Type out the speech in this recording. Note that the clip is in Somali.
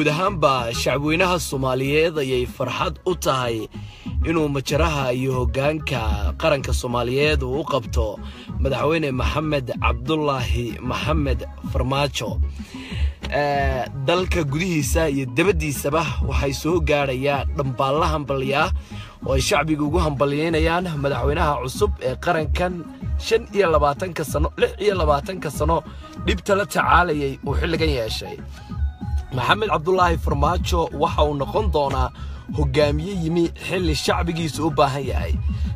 guud ahaanba shacabweynaha soomaaliyeed ayay farxad u tahay inuu majaraha iyo hoggaanka qaranka soomaaliyeed uu u qabto madaxweyne maxamed cabdulaahi maxamed farmaajo dalka gudihiisa iyo dabaddiisaba waxay soo gaadhayaan dhambaalla hambalyaa oo ay shacbiga ugu hambalyaynayaan madaxweynaha cusub ee qarankan shan iyo labaatanka sano lix iyo labaatanka sano dhibta la tacaalayay uu xilligan yeeshay maxamed cabdulaahi farmaajo waxa uu noqon doonaa hogaamiye yimi xilli shacbigiisa u baahan yahay